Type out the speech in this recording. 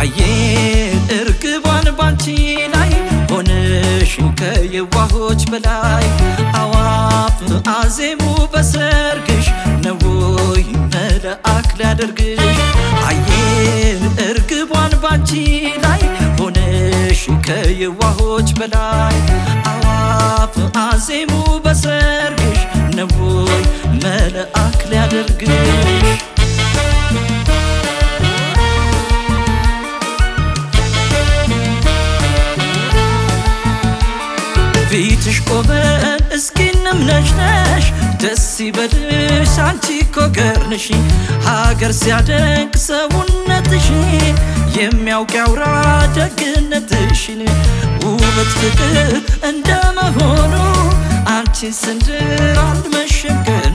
አየን እርግቧን ባንቺ ላይ ሆነሽ ከየዋሆች በላይ አዋፍ አዜሙ በሰርግሽ ነውይ መልአክ ሊያደርግሽ አየን እርግቧን ባንቺ ላይ ሆነሽ ከየዋሆች በላይ አዋፍ አዜሙ በሰርግሽ ነውይ መልአክ ሊያደርግሽ ፊትሽ ቆመን እስኪ እንምነሽነሽ ደስ ይበልሽ አንቺ እኮ ገርንሽ ሀገር ሲያደንቅ ሰውነትሽ የሚያውቅ ያውራ ደግነትሽን ውበት ፍቅር እንደመሆኑ አንቺን ስንድር አልመሸም